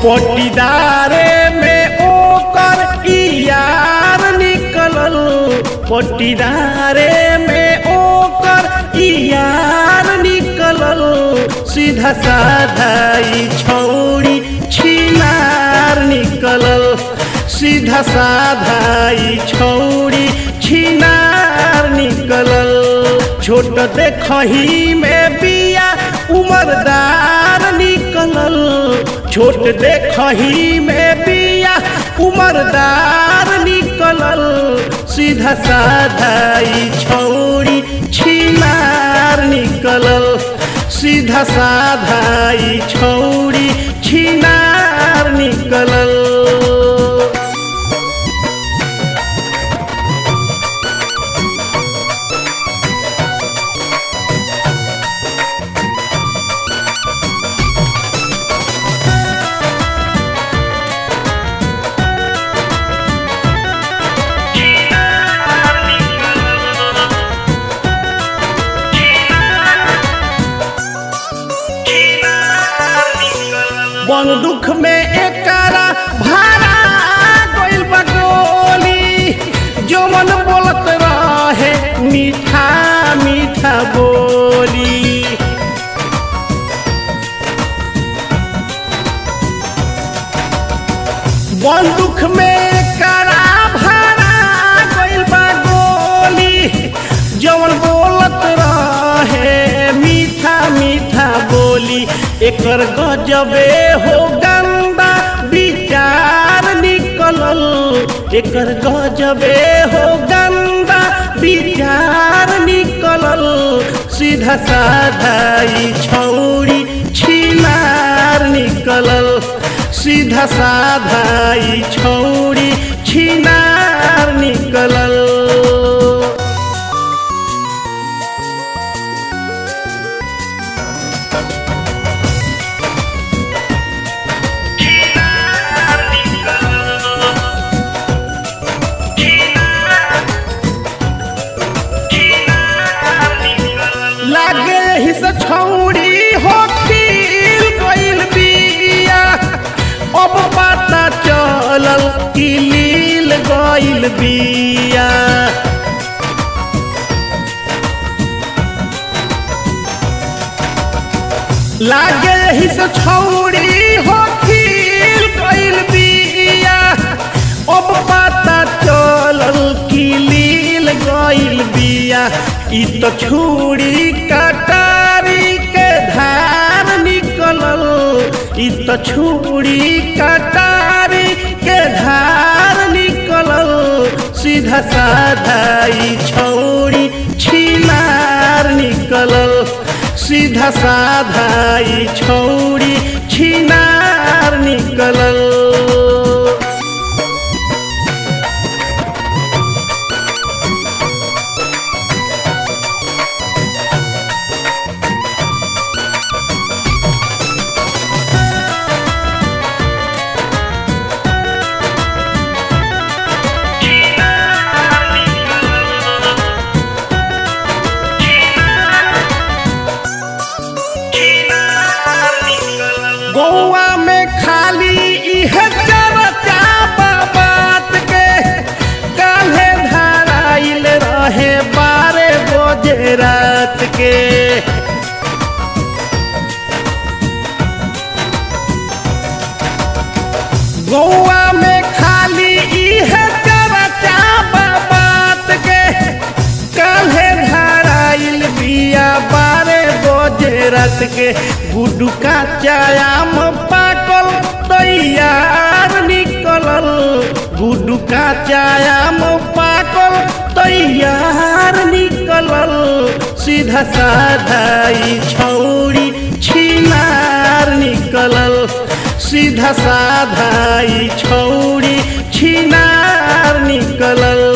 पटीदारे में ओकर यार निकलल पटीदारे में ओकर यार निकलल सीधा साधा ई छौड़ी छिनार निकलल सीधा साधा ई छौड़ी छिनार निकलल छोट देखही में बिया उमरदार निकलल छोट देखही में बिया उमरदार निकलल सीधा साधा ई छौड़ी छिनार निकलल सीधा साधा ई छौड़ी छिनार निकलल बंदूक में एकरा भारा गइल बा गोली जवन बोलत रहे मीठा मीठा बोली बंदूक में करा भारा गइल बा गोली जवन बोलत रहे मीठा मीठा बोली एकर गजबे हो गंदा विचार निकलल एकर गजबे हो गंदा विचार निकलल सीधा साधा ई छौड़ी छिनार निकलल सीधा साधा ई छौड़ी छिनार निकलल लागे ही से छौड़ी हो खिल गइल बिया अब पता चलल कि लील गइल बिया लागे ही से छौड़ी हो खिल गइल बिया अब पता चलल कि लील गइल बिया ई तो छुरी कटारी के धार निकलल ई तो छुरी कटारी के धार निकलल सीधा साधा ई छौड़ी छिनार निकलल सीधा साधा ई छौड़ी छिनार निकलल गौआ में खाली इहे चर्चा बा बात के काल्हे धराइल रहे बारह बजे रात के गौआ में खाली इहे चर्चा बा बात के काल्हे धराइल बिया बारह बजे रात के गुड्डू का चायाम पाकल तैयार निकलल गुड्डू का चायाम पाकल तैयार निकलल सीधा साधा ई छौड़ी छिनार निकलल सीधा साधा ई छौड़ी छिनार निकलल